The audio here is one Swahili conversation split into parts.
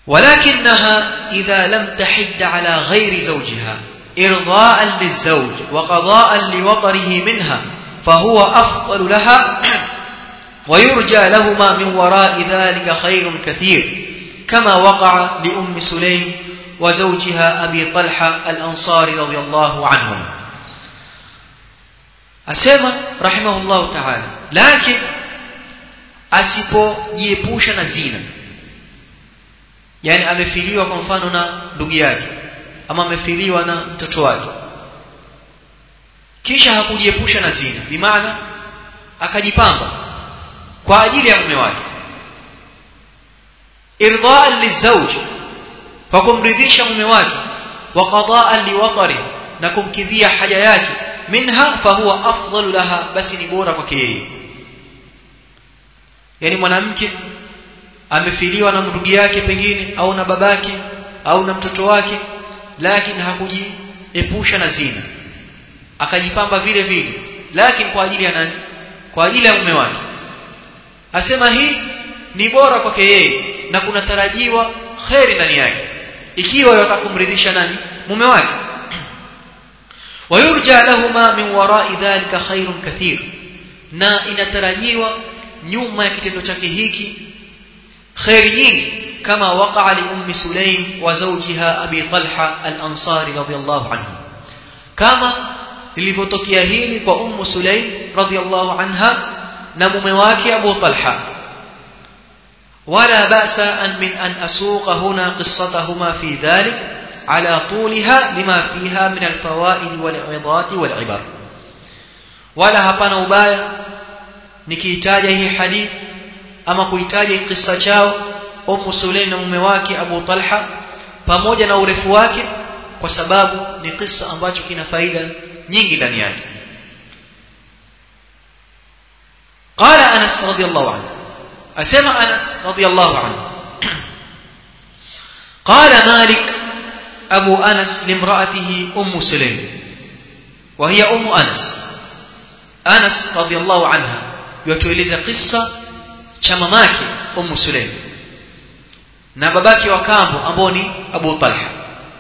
ولكنها إذا لم تحد على غير زوجها إرضاء للزوج وقضاء لوطره منها فهو أفضل لها ويرجى لهما من وراء ذلك خير كثير كما وقع لأم سليم وزوجها أبي طلحة الأنصاري رضي الله عنهم أسمى رحمه الله تعالى لكن asipojiepusha na zina yani amefiliwa kwa mfano na ndugu yake ama amefiliwa na mtoto wake kisha hakujiepusha na zina bimaana akajipamba kwa ajili ya mume wake irdaan lizauj kwa kumridhisha mume wake wa qadaan liwatari na kumkidhia haja yake minha fahuwa afdalu laha basi ni bora kwake yeye yani mwanamke amefiliwa na ndugu yake pengine au na babake au na mtoto wake lakini hakujiepusha na zina akajipamba vile vile lakini kwa ajili ya nani kwa ajili ya mume wake asema hii ni bora kwake yeye na kunatarajiwa kheri ndani yake ikiwa yatakumridhisha nani mume wake wayurja lahuma min warai dhalika khairun kathir na inatarajiwa nyuma ya kitendo chake hiki khairi nyingi kama waqa'a li ummi sulaim wa zawjiha abi talha al-ansari radiyallahu anhu kama lilivyotokea hili kwa ummu sulaim radiyallahu anha na mume wake abu talha ولا بأس أن من أن أسوق هنا قصتهما في ذلك على طولها لما فيها من الفوائد والعظات والعبر ولا هبنا ubaya nikiitaja hii hadith ama kuitaja kisa chao Ummu Sulaim na mume wake Abu Talha pamoja na urefu wake kwa sababu ni kisa ambacho kina faida nyingi ndani yake قال أنس رضي الله عنه أسمع أنس رضي الله عنه قال مالك أبو أنس لامرأته أم سليم وهي أم أنس أنس رضي الله عنها يتولز قصة شمماك أم سليم نباباك وكامبو أبوني أبو طلحة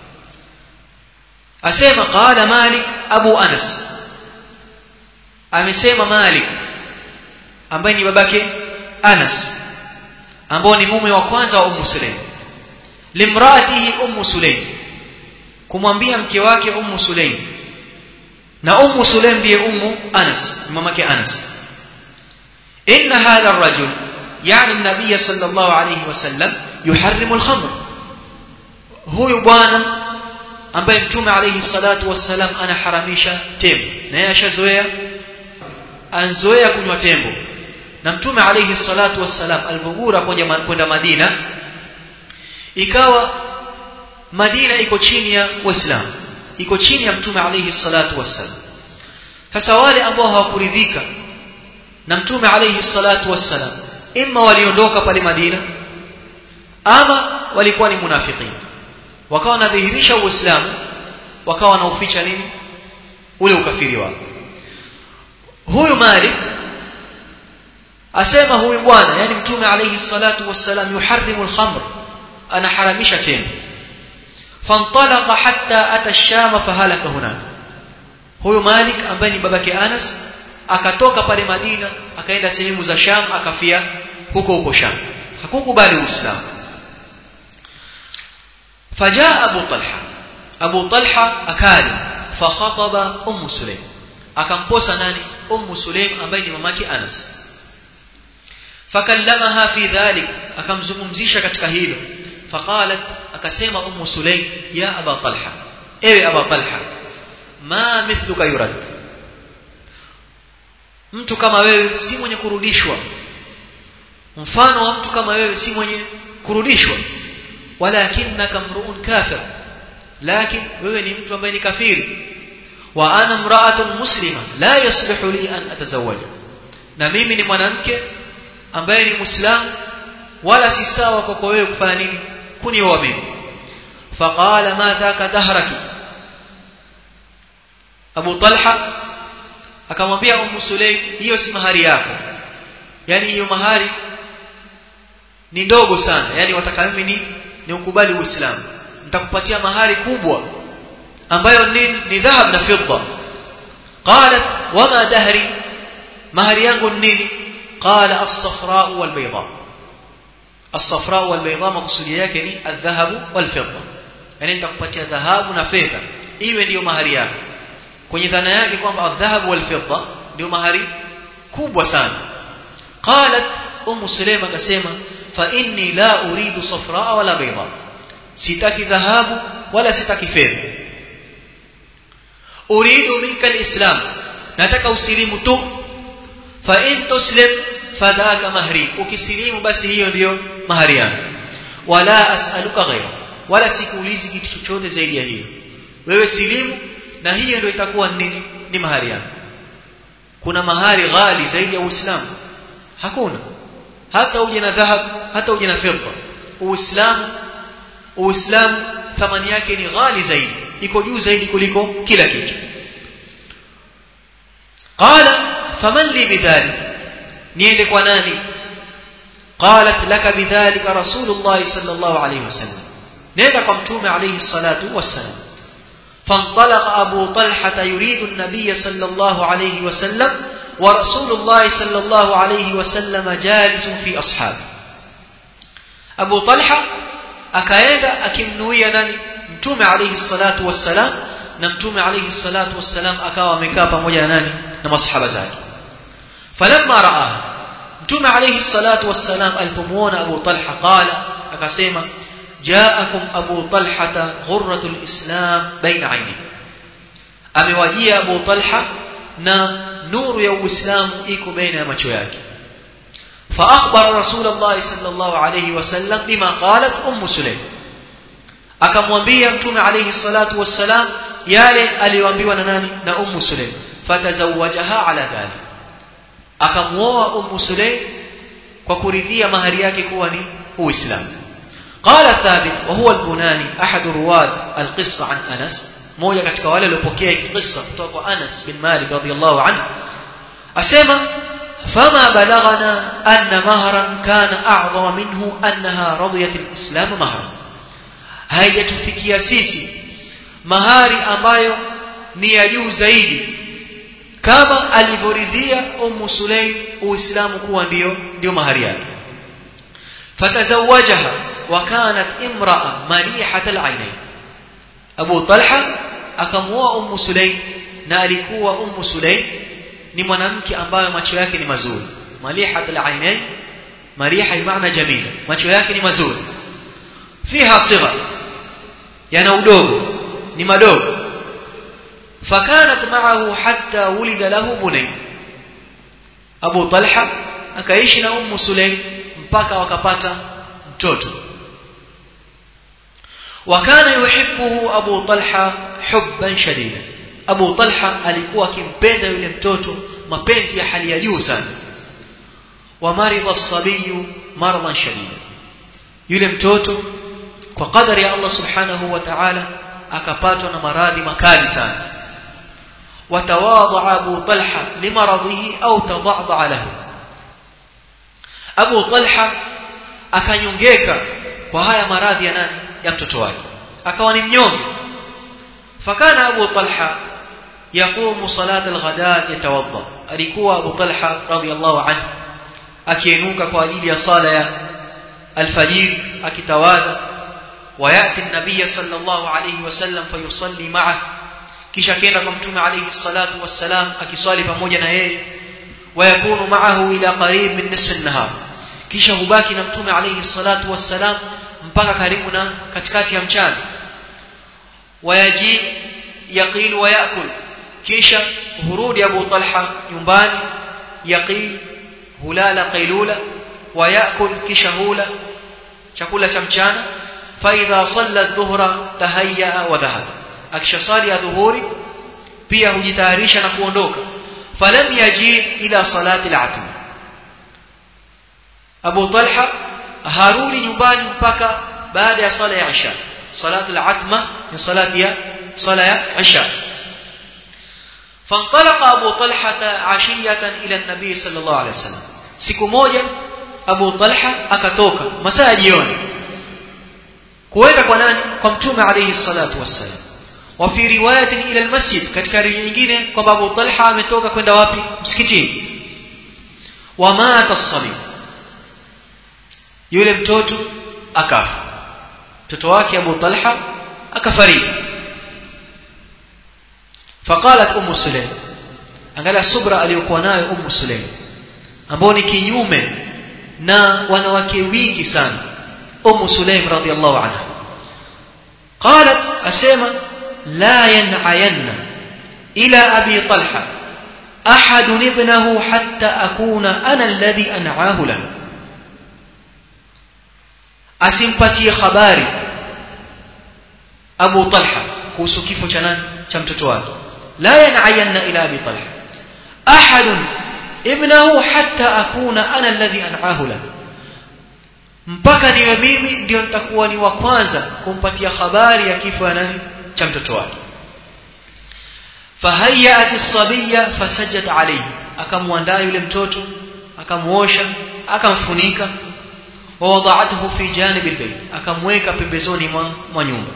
أسمع قال مالك أبو أنس أمسيما مالك ambaye ni babake Anas ambao ni mume wa kwanza wa Ummu Sulaim limraatihi Ummu Sulaim kumwambia mke wake Ummu Sulaim na Ummu Sulaim ndiye Ummu Anas mamake Anas inna hadha ar-rajul yani an-nabiy sallallahu alayhi wasallam yuharrimu al-khamr huyu bwana ambaye mtume alayhi salatu wassalam anaharamisha tembo na yeye ashazoea anzoea kunywa tembo na mtume alayhi salatu wassalam alipogura kwenda Madina ikawa Madina iko chini ya Waislamu iko chini ya mtume alayhi salatu wassalam sasa wale ambao hawakuridhika na mtume alayhi salatu wassalam imma waliondoka pale Madina ama walikuwa ni munafiqin wakawa wanadhihirisha uislamu wakawa wanauficha nini ule ukafiri wao huyu Malik asema huyu bwana yani mtume alayhi salatu wassalam yuharrimu al-khamr anaharamisha tembo fantalaqa hatta ata ash-sham fahalaka hunaka huyu Malik ambaye ni babake Anas akatoka pale Madina akaenda sehemu za Sham akafia huko huko Sham hakukubali Uislamu fajaa Abu Talha Abu Talha akali fakhataba Ummu Sulaim akamposa nani Ummu Sulaim ambaye ni mamake Anas fakallamaha fi dhalik akamzungumzisha katika hilo faqalat akasema Ummu Sulaim ya Aba Talha ewe Aba Talha ma mithluka yurad mtu kama wewe si mwenye kurudishwa mfano wa mtu kama wewe si mwenye kurudishwa walakinnaka mruun kafir lakin wewe ni mtu ambaye ni kafiri wa ana mra'atun muslima la yaslihu li an atazawaja na mimi ni mwanamke ambaye ni muislamu wala si sawa kwako wewe kufanya nini kunioa mimi faqala ma dhaka dahraki Abu Talha akamwambia Ummu Sulaim hiyo si mahari yako yani hiyo mahari ni ndogo sana yani wataka mimi ni ni ukubali uislamu nitakupatia mahari kubwa ambayo ni, ni dhahab na fidda qalat wama dahri mahari yangu ni nini qala as-safra wal bayda as-safra wal bayda maksudi yake ni adh-dhahab wal fidda yani nitakupatia dhahabu na fedha iwe ndiyo mahari yako kwenye dhana yake kwamba adh-dhahab wal fidda ndio mahari kubwa sana qalat ummu sulema akasema fa inni la uridu safra wala bayda sitaki dhahabu wala sitaki fedha uridu minka alislam nataka usilimu tu fa in tuslim fadhaka mahri ukisilimu basi hiyo ndiyo mahari yangu wala as'aluka ghayra wala sikuulizi kitu chochote zaidi ya hiyo wewe silimu na hiyo ndio itakuwa nini ni mahari yangu kuna mahari ghali zaidi ya uislamu hakuna hata uje na dhahab hata uje na fedha uislamu uislamu thamani yake ni ghali zaidi iko juu zaidi kuliko kila kitu qala faman li bidhalik niende kwa nani qalat laka bidhalika rasulullah sallallahu alayhi wasallam nenda kwa mtume alayhi salatu wassalam فانطلق أبو طلحة يريد النبي صلى الله عليه وسلم ورسول الله صلى الله عليه وسلم جالس في أصحابه أبو طلحة akaenda akimnuia nani mtume alayhi salatu wassalam na mtume alayhi salatu wassalam akawa amekaa pamoja na nani na masahaba zake falamma raa mtume alayhi salatu wassalam alipomuona Abu Talha qala akasema jaakum Abu Talha ghurratul islam baina aini amewajia Abu Talha na nuru ya uislamu iko baina ya macho yake فأخبر رسول الله صلى الله عليه وسلم بما قالت أم سليم akamwambia mtume alayhi salatu wassalam yale aliyoambiwa na nani na ummu sulaim fatazawajaha ala dhalik akamuoa ummu sulaim kwa kuridhia mahari yake kuwa ni uislamu qala thabit wa huwa al-bunani ahad ruwad al-qissa an anas moja katika wale waliopokea kisa kutoka kwa Anas bin Malik radhiyallahu anhu asema فما بلغنا أن مهرا كان أعظم منه أنها رضيت الإسلام مهرا haijatufikia sisi mahari ambayo ni ya juu zaidi kama alivyoridhia ummu sulaim uislamu kuwa ndio ndio mahari yake fatazawajaha wa kanat imraa malihat alainain abu talha akamuoa ummu sulaim na alikuwa ummu sulaim ni mwanamke ambaye macho yake ni mazuri malihat alainain mariha maana jamila macho yake ni mazuri fiha sigha yana udogo ni madogo fakanat ma'ahu hatta wulida lahu bunay Abu Talha akaishi na Ummu Sulaim mpaka wakapata mtoto wakana yuhibbuhu Abu Talha hubban shadida Abu Talha alikuwa akimpenda yule mtoto mapenzi ya hali ya juu sana wa maridha as-sabiy maradan shadida yule mtoto kwa kadari ya Allah subhanahu wa ta'ala akapatwa na maradhi makali sana watawadha Abu Talha limaradhihi au tadadha lahu Abu Talha akanyongeka kwa haya maradhi ya nani ya mtoto wake akawa ni mnyonge fakana Abu Talha yaqumu salat al-ghadat yatawadda alikuwa Abu Talha radiyallahu anhu akienuka kwa ajili ya sala ya alfajir akitawadha وياتي النبي صلى الله عليه وسلم فيصلي معه kisha kenda kwa mtume alayhi salatu wassalam akiswali pamoja na yeye wayakunu ma'ahu ila qarib min nisf an-nahar kisha hubaki na mtume alayhi salatu wassalam mpaka karibu na katikati ya mchana wayaji yaqil wa yakul kisha hurudi Abu Talha nyumbani yaqil hulala qailula wa yakul kisha hula chakula cha mchana فإذا صلى الظهر تهيأ وذهب akishasali adhuhuri pia hujitayarisha na kuondoka falam yaji ila salati al-atm Abu Talha harudi nyumbani mpaka baada ya sala ya Isha salatu al-atma ni salati ya sala ya Isha فانطلق أبو طلحة عشية إلى النبي صلى الله عليه وسلم siku moja Abu Talha akatoka masaa jioni kuenda kwa nani kwa mtume alayhi salatu wassalam wa fi riwayatin ila almasjid katika riwaya nyingine kwamba Abu Talha ametoka kwenda wapi msikitini wa mata as yule mtoto akafa mtoto wake Abu Talha akafariki faqalat ummu sulaim angalia subra aliyokuwa nayo ummu sulaim ambao ni kinyume na wanawake wingi sana ummu sulaim radhiallahu anha qalat asema la yan'ayanna ila abi talha ahad ibnahu hatta akuna ana alladhi an'ahu lahu asimpatie habari Abu Talha kuhusu kifo cha nani cha mtoto wake la yan'ayanna ila abi talha ahad ibnahu hatta akuna ana alladhi an'ahu lahu mpaka niwe mimi ndio nitakuwa ni wa kwanza kumpatia habari ya kifo ya nani cha mtoto wake fahayyat as-sabiyya fasajjat alayhi akamwandaa yule mtoto akamuosha akamfunika ووضعته في جانب البيت akamweka pembezoni mwa, mwa nyumba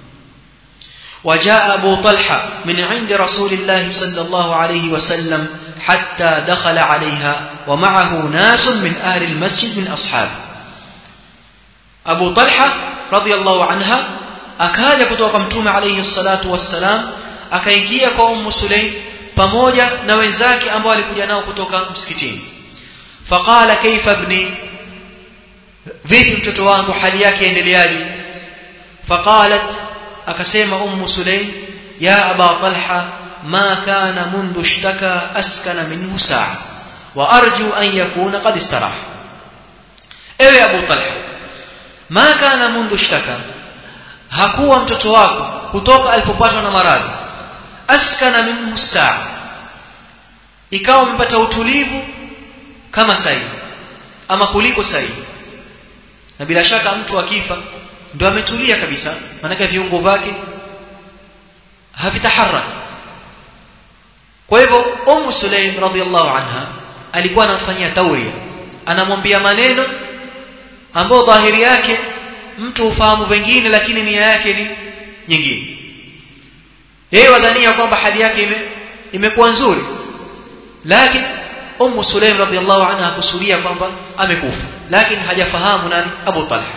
وجاء أبو طلحة من عند رسول الله صلى الله عليه وسلم حتى دخل عليها ومعه ناس من أهل المسجد من أصحابه أبو طلحة رضي الله عنها akaja kutoka mtume alayhi salatu wassalam akaingia kwa ummu sulaim pamoja na wenzake ambao walikuja nao kutoka msikitini faqala kaifa ibni vipi mtoto wangu hali yake endeleaje faqalat akasema ummu sulaim ya aba talha ma kana mundu ishtaka askana minhu saa wa arju an yakuna qad istarah ewe abu talha ma kana mundu ishtaka hakuwa mtoto wako kutoka alipopatwa na maradhi askana minhu saa ikawa umepata utulivu kama sahi ama kuliko sahi na bila shaka mtu akifa ndo ametulia kabisa maanake viungo vyake havitaharak kwa hivyo ummu sulaim radhiallahu anha alikuwa anamfanyia tauria anamwambia maneno ambayo dhahiri yake mtu ufahamu vingine lakini nia yake ni nyingine yeye wadhania kwamba hali yake ime imekuwa nzuri lakini ummu sulaim radhiallahu anha akusudia kwamba amekufa lakini hajafahamu nani abu talha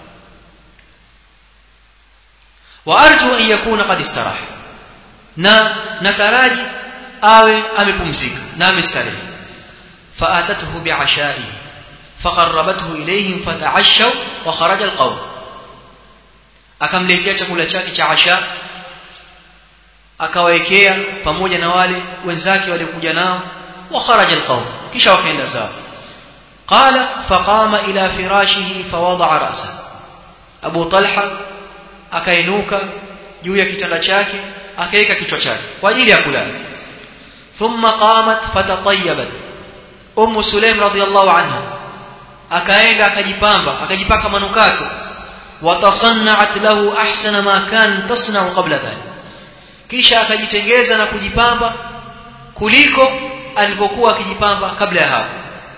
wa arju an yakuna qad istaraha na nataraji awe amepumzika na amestarehe فاتته بعشائه فقربته اليهم فتعشوا وخرج القوم akamletea chakula chake cha asha akawaekea pamoja na wale wenzake waliokuja nao wa kharaja alqawm kisha wakaenda zao qala faqama ila firashihi fawada'a ra'sa Abu Talha akainuka juu ya kitanda chake akaweka kichwa chake kwa ajili ya kulala thumma qamat fatatayyabat Ummu Sulaim radhiyallahu anha akaenda akajipamba akajipaka manukato watasanna'at lahu ahsana ma kan tasna'u qabla dhalik kisha akajitengeza na kujipamba kuliko alivyokuwa akijipamba kabla ya hapo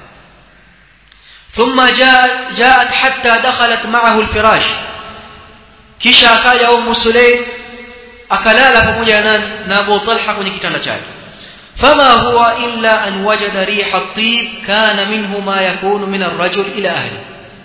ثم جاء جاءت حتى دخلت معه الفراش kisha akaja Ummu Sulaim akalala pamoja nani na Abu Talha kwenye kitanda chake فما هو إلا أن وجد ريح الطيب كان منه ما يكون من الرجل إلى أهله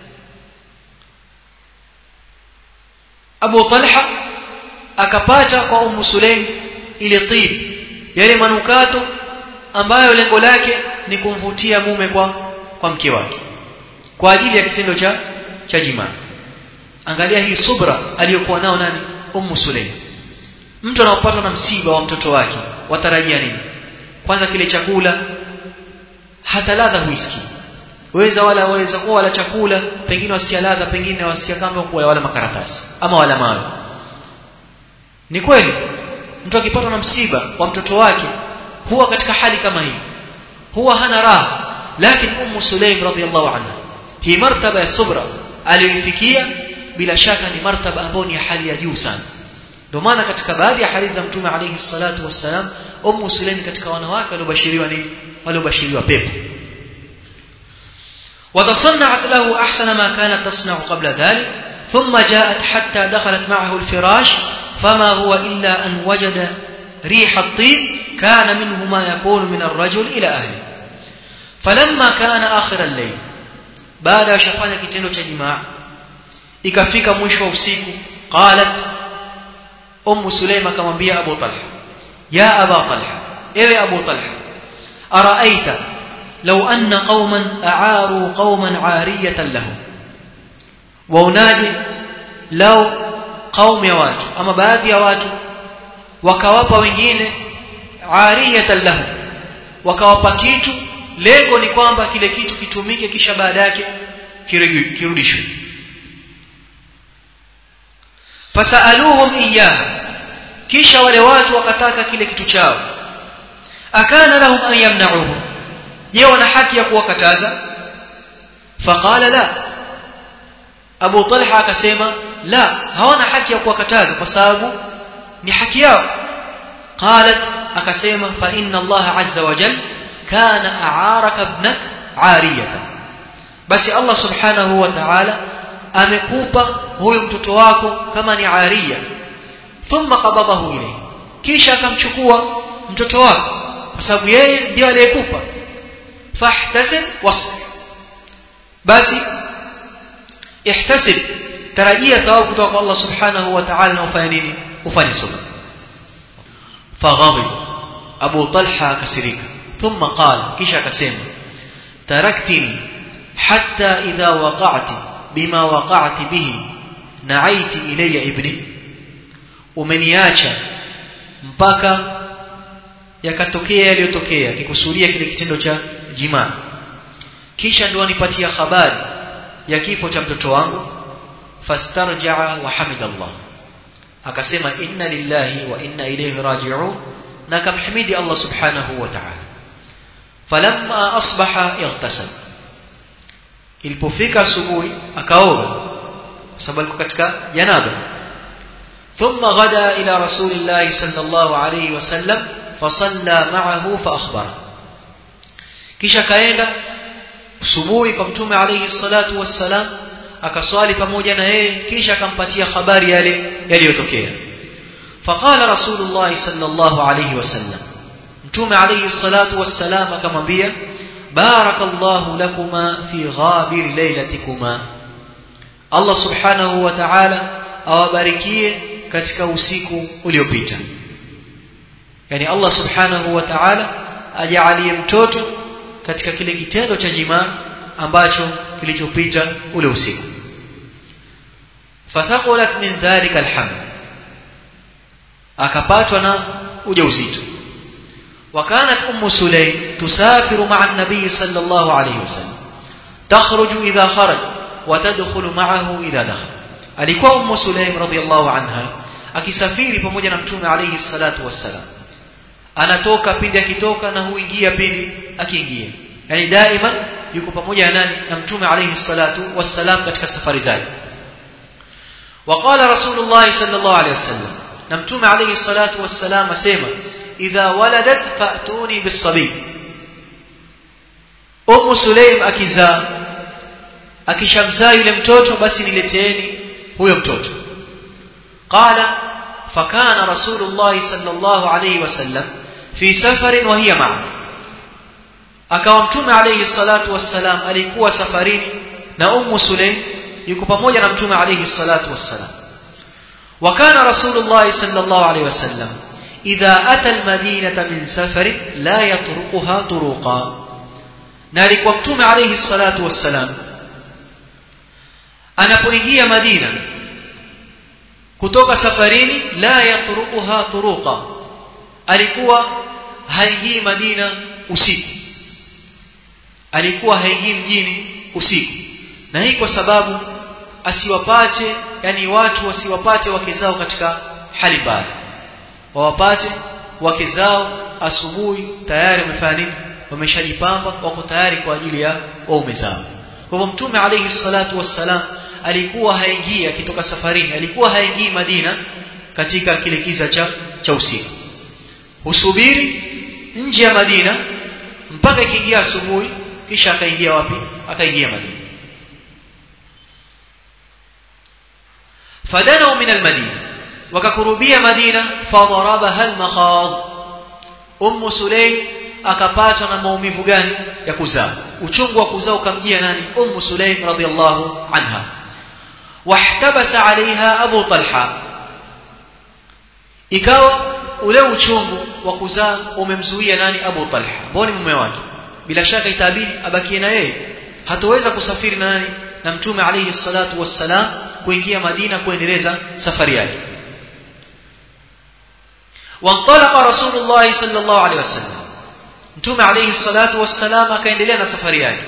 Abu Talha akapata kwa Ummu Sulaim ile tib yale manukato ambayo lengo lake ni kumvutia mume kwa kwa mke wake kwa ajili ya kitendo cha cha jimaa angalia hii subra aliyokuwa nao nani Ummu Sulaim mtu anapopatwa na msiba wa mtoto wake watarajia nini kwanza kile chakula hata ladha huisikii weza wala waweza kuwa wala chakula pengine wasikia ladha pengine wasikia kama kuwa wala makaratasi ama wala mawe ni kweli mtu akipatwa na msiba wa mtoto wake huwa katika hali kama hii huwa hana raha lakini ummu sulaim radhiallahu anha hii martaba ya subra aliyoifikia bila shaka ni martaba ambayo ni ya hali ya juu sana ndio maana katika baadhi ya hadithi za mtume alayhi salatu wassalam ummu sulaim katika wanawake waliobashiriwa nini waliobashiriwa pepo وتصنعت له أحسن ما كانت تصنع قبل ذلك ثم جاءت حتى دخلت معه الفراش فما هو إلا أن وجد ريح الطيب كان منه ما يكون من الرجل إلى أهله فلما كان آخر الليل baada ya shafanya kitendo cha jimaa ikafika mwisho wa usiku qalat ummu sulaim akamwambia abu talha ya aba talha ewe abu talha araaita law anna qauman a'aru qauman 'ariyatan lahum waunaje lao qaum ya watu ama baadhi ya watu wakawapa wengine 'ariyatan lahum wakawapa kitu lengo ni kwamba kile kitu kitumike kisha baada yake kirudishwe fasaluhum iyyaha kisha wale watu wakataka kile kitu chao akana lahum an yamna'uhu je wana haki ya kuwakataza faqala la Abu Talha akasema la hawana haki ya kuwakataza kwa sababu ni haki yao qalat akasema fa inna Allah azza wa jalla كان أعارك ابنك عارية بس الله سبحانه وتعالى amekupa huyu mtoto wako kama ni aria thumma qabadahu ilayhi kisha akamchukua mtoto wako kwa sababu yeye ndiye aliyekupa fahtasib wasbir basi ihtasib tarajia thawabu kutoka kwa Allah subhanahu wa ta'ala na ufanye nini ufanye subra faghadib Abu Talha akasirika ثم قال كيشا كسيما تركتني حتى إذا وقعت بما وقعت به نعيت إلي ابني umeniacha mpaka yakatokea yaliyotokea kikusudia kile kitendo cha jimaa kisha ndio anipatia habari ya kifo cha mtoto wangu fastarjaa wa hamidallah akasema inna lillahi wa inna ilayhi raji'un na kamhimidi Allah subhanahu wa ta'ala falamma asbaha ightasal ilipofika asubuhi akaoga kwa sababu alikuwa katika janaba thumma ghada ila rasulillah sallallahu alayhi wasallam fasalla ma'ahu fa akhbara kisha kaenda asubuhi kwa mtume alayhi salatu wassalam akaswali pamoja na yeye kisha akampatia habari yale yaliyotokea faqala rasulullah sallallahu alayhi wasallam mtume alayhi salatu wassalam akamwambia barakallahu lakuma fi ghabir lailatikuma Allah subhanahu wa ta'ala awabarikie katika usiku uliopita yani Allah subhanahu wa ta'ala ajalie mtoto katika kile kitendo cha jimaa ambacho kilichopita ule usiku fathaqulat min dhalika alhamd akapatwa na ujauzito وكانت أم سليم تسافر مع النبي صلى الله عليه وسلم تخرج إذا خرج وتدخل معه إذا دخل alikuwa ummu sulaim radhiallahu anha akisafiri pamoja na mtume alayhi salatu wassalam anatoka pindi akitoka na huingia pindi akiingia yani daima yuko pamoja na nani na mtume alayhi salatu wassalam katika safari zake وقال رسول الله صلى الله عليه وسلم na mtume alayhi salatu wassalam asema idha waladat fa'tuni bis-sabi Ummu Sulaim akizaa akishamzaa yule mtoto basi nileteeni huyo mtoto qala fakana rasulullah sallallahu alayhi wasallam fi safarin wa hiya ma'a akawa mtume alayhi salatu wassalam alikuwa safarini na ummu sulaim yuko pamoja na mtume alayhi salatu wassalam وكان رسول الله صلى الله عليه وسلم إذا أتى المدينة من سفر لا يطرقها طرقا نالك ومتوم عليه الصلاة والسلام anapoingia Madina kutoka safarini la yatruquha turuqa alikuwa haingii Madina usiku alikuwa haingii mjini usiku na hii kwa sababu asiwapate yani watu wasiwapate wake zao katika hali mbaya wawapate wake zao asubuhi tayari wamefanya nini wameshajipamba wako tayari kwa ajili ya waume zao kwa hivyo mtume alayhi salatu wassalam alikuwa haingii akitoka safarini alikuwa haingii Madina katika kile kiza cha cha usiku husubiri nje ya Madina mpaka ikiingia asubuhi kisha akaingia wapi akaingia Madina fadanau min almadina wakakurubia madina fadarabaha almakhadh ummu sulaim akapatwa na maumivu gani ya kuzaa uchungu wa kuzaa ukamjia nani ummu sulaim radhiallahu anha wahtabasa alaiha abu talha ikawa ule uchungu wa kuzaa umemzuia nani abu talha ambao ni mume wake bila shaka itabidi abakie na yeye hatoweza kusafiri na nani na mtume alayhi salatu wassalam kuingia madina kuendeleza safari yake وانطلق رسول الله صلى الله عليه وسلم mtume alayhi salatu wassalam akaendelea na safari yake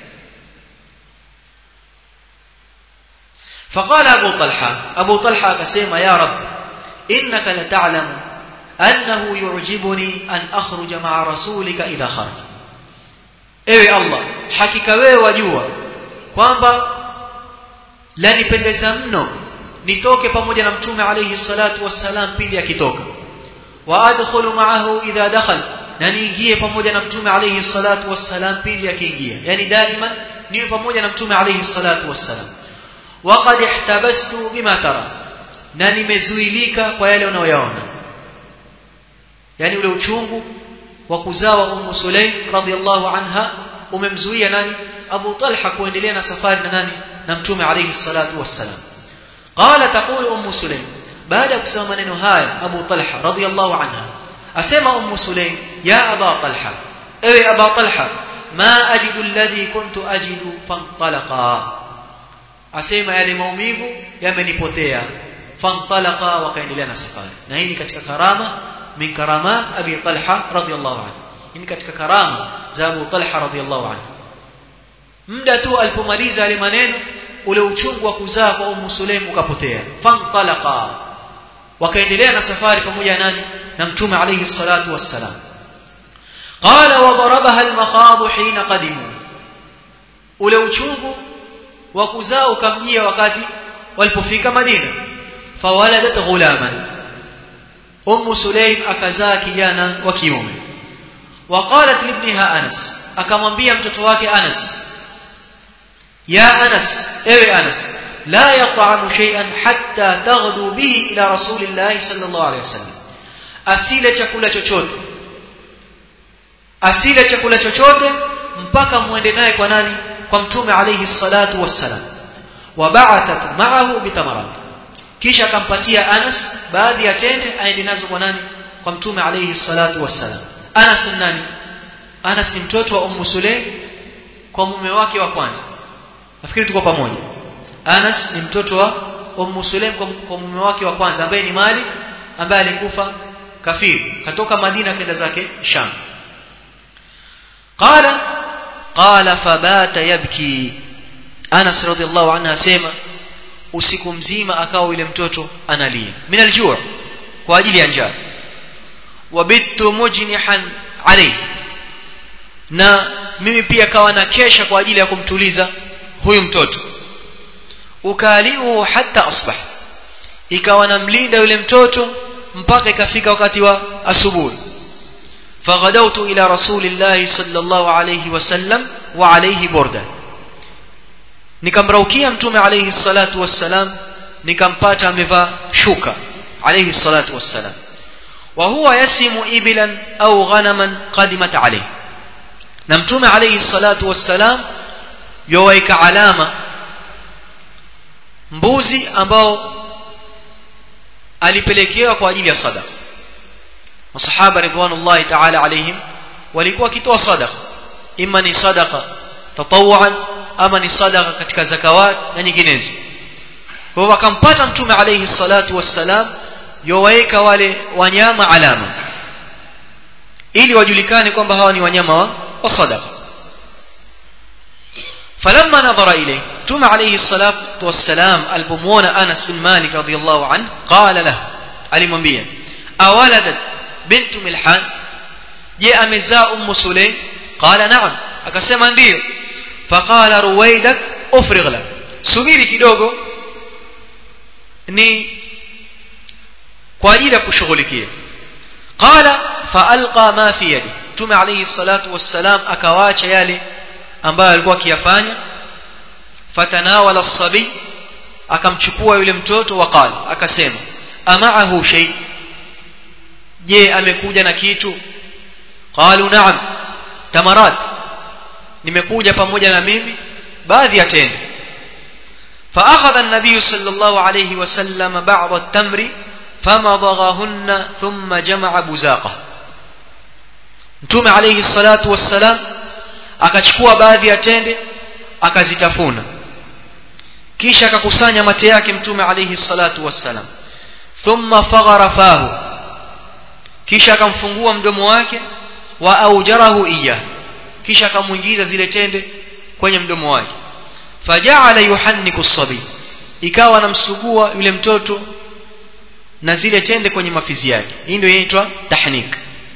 فقال ابو طلحه ابو طلحه akasema ya rab انك لتعلم انه يعجبني ان اخرج مع رسولك اذا خرج ewe allah hakika wewe wajua kwamba lanipendeza mno nitoke pamoja na mtume alayhi salatu wassalam pindi akitoka wa adkhulu ma'ahu idha dakhala na niingie pamoja na mtume alayhi salatu wassalam pindi akiingia yani daima niwe pamoja na mtume alayhi salatu wassalam waqad ihtabastu bima tara na nimezuilika kwa yale unayoyaona yani ule uchungu wa kuzawa ummu sulaim radhiallahu anha umemzuia nani abu talha kuendelea na safari na nani na mtume alayhi salatu wassalam qala taqulu ummu sulaim baada ya kusema maneno haya abu talha radhiallahu anha asema ummu sulaim ya aba talha ewe aba talha ma ajidu alladhi kuntu ajidu fantalaqa asema yale maumivu yamenipotea fantalaqa wakaendelea na safari na hii ni katika karama min karamat abi talha radhiyallahu anhu hii katika karama za abu talha radhiyallahu anhu muda tu alipomaliza yale maneno ule uchungu wa kuzaa kwa ummu sulaim ukapotea fantalaqa wakaendelea na safari pamoja nani na mtume alayhi salatu wassalam qala wa darabaha al-makhad hina qadimu ule uchungu wa kuzaa ukamjia wakati walipofika Madina fawaladat ghulaman ummu sulaim akazaa kijana wa kiume waqalat libniha anas akamwambia mtoto wake anas ya anas ewe anas la yat'amu shay'an hatta taghdu bihi ila rasulillahi sallallahu alayhi wasallam asile chakula chochote asile chakula chochote mpaka muende naye kwa nani kwa mtume alayhi salatu wassalam waba'athat ma'ahu bitamarat kisha akampatia Anas baadhi ya tende aende nazo kwa nani kwa mtume alayhi salatu wassalam Anas ni nani Anas ni mtoto wa Ummu Sulaim kwa mume wake wa kwanza nafikiri tuko pamoja Anas ni mtoto wa Ummu Sulaim kwa mume wake wa kwanza ambaye ni Malik ambaye alikufa kafiri katoka Madina kenda zake Sham qala qala fabata yabki Anas radhiallahu anha asema usiku mzima akawa yule mtoto analia min aljua kwa ajili ya njaa wabittu mujnihan alayhi na mimi pia kawa na kesha kwa ajili ya kumtuliza huyu mtoto ukaliu hatta asbah ikawa namlinda yule mtoto mpaka ikafika wakati wa asubuhi فغدوت إلى رسول الله صلى الله عليه وسلم وعليه بردة nikamraukia mtume alayhi salatu wassalam nikampata amevaa shuka alayhi salatu wassalam wa huwa yasimu ibilan au ghanaman qadimat alayhi na mtume alayhi salatu wassalam yowaika alama mbuzi ambao alipelekewa kwa ajili ya sadaqa masahaba ridwanullahi ta'ala alayhim walikuwa wakitoa sadaqa imma ni sadaqa tatawuan ama ni sadaqa katika zakawat na nyinginezo kwa wakampata mtume alayhi salatu wassalam yowaeka wale wanyama alama ili wajulikane kwamba hawa ni wanyama wa, wa sadaqa falamma nadhara ilayhi mtume alayhi salatu wassalam alipomwona Anas bin Malik radhiyallahu anhu qala lahu alimwambia awaladat bintu milhan je amezaa ummu sulaim qala na'am akasema ndio faqala ruwaidak ufrigh la subiri kidogo ni kwa ajili ya kushughulikia qala faalqa ma fi yadi tume alayhi salatu wassalam akawaacha yale ambayo alikuwa akiyafanya fatanawala as-sabi akamchukua yule mtoto waqala akasema amaahu shay je amekuja na kitu qalu na'am tamarat nimekuja pamoja na mimi baadhi ya tende فأخذ النبي صلى الله عليه وسلم بعض التمر فمضغهن ثم جمع بزاقه mtume alayhi salatu wassalam akachukua baadhi ya tende akazitafuna kisha akakusanya mate yake mtume alayhi salatu wassalam thumma faghara fahu kisha akamfungua mdomo wake wa aujarahu iya kisha akamuingiza zile tende kwenye mdomo wake faja'ala yuhanniku sabi ikawa anamsugua yule mtoto na zile tende kwenye mafizi yake hii ndio inaitwa tahnik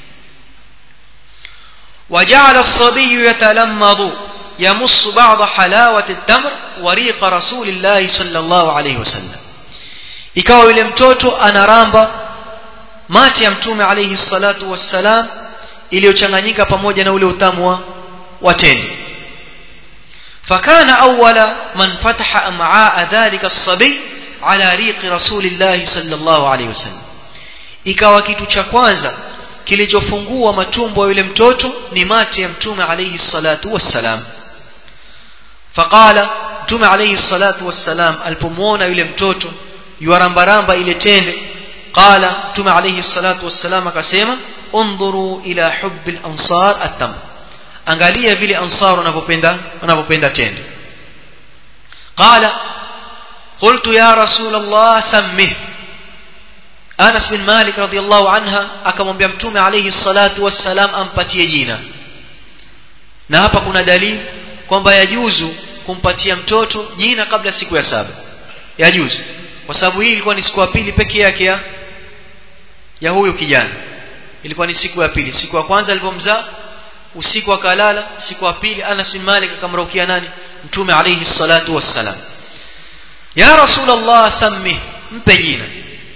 وجعل الصبي يتلمض يمص بعض حلاوة التمر وريق رسول الله صلى الله عليه وسلم ikawa yule mtoto anaramba mate ya mtume alayhi salatu wassalam iliyochanganyika pamoja na ule utamu wa watende fakana awwala man fataha am'aa dhalika as-sabi ala riqi rasulillah sallallahu alayhi wasallam ikawa kitu cha kwanza kilichofungua matumbo ya yule mtoto ni mate ya mtume alayhi salatu wassalam faqala mtume alayhi salatu wassalam alipomuona yule mtoto yuarambaramba ile tende qala mtume alayhi salatu wassalam akasema undhuru ila hubbi al-ansar at-tam angalia vile ansar wanavyopenda wanavyopenda tende qala qultu ya rasul allah sammih Anas bin Malik radhiallahu anha akamwambia mtume alayhi salatu wassalam ampatie jina na hapa kuna dalili kwamba yajuzu kumpatia mtoto jina kabla siku ya saba yajuzu kwa sababu hii ilikuwa ni siku ya pili peke yake ya ya huyu kijana ilikuwa ni siku ya pili siku ya kwanza alipomzaa usiku akalala siku ya pili Anas bin Malik akamrukia nani mtume alayhi salatu wassalam ya rasulullah sammi mpe jina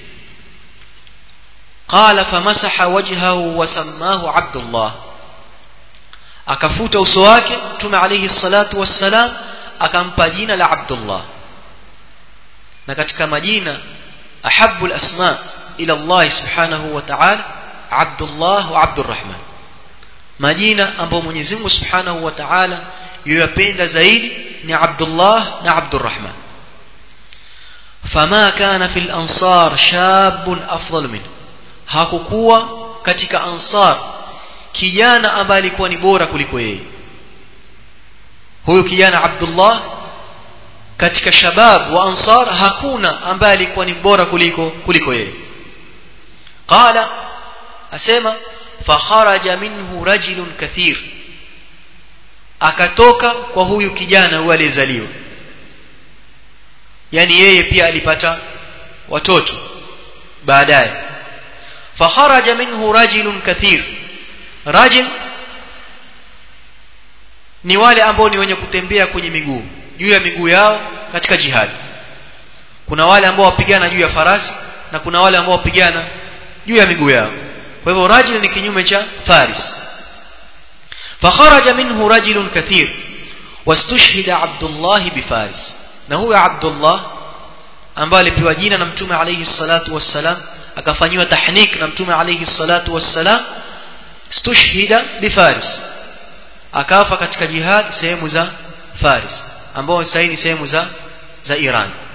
قال فمسح وجهه وسماه عبد الله akafuta uso wake mtume alayhi salatu wassalam akampa jina la Abdullah na katika majina ahabbu alasma ila Allah subhanahu wa ta'ala Abdullah wa Abdurrahman majina ambayo Mwenyezi Mungu subhanahu wa ta'ala yuyapenda zaidi ni Abdullah na Abdurrahman fama kana fil ansar shabun afdal minhu hakukuwa katika ansar kijana ambaye alikuwa ni bora kuliko yeye huyu kijana Abdullah katika shabab wa ansar hakuna ambaye alikuwa ni bora kuliko kuliko yeye qala asema fakharaja minhu rajulun kathir akatoka kwa huyu kijana huyu aliyezaliwa yani yeye pia alipata watoto baadaye فخرج منه رجل كثير رجل ni wale ambao ni wenye kutembea kwenye miguu juu ya miguu yao katika jihad kuna wale ambao wapigana juu ya farasi na kuna wale ambao wapigana juu ya miguu yao kwa hivyo rajul ni kinyume cha faris fakharaja minhu rajulun kathir wastushhida abdullah bifaris na huyo abdullah ambaye alipewa jina na mtume alayhi salatu wassalam akafanyiwa tahnik na mtume alayhi salatu wassalam stushhida bifaris akafa katika jihad sehemu za faris ambao sasa ni sehemu za za Iran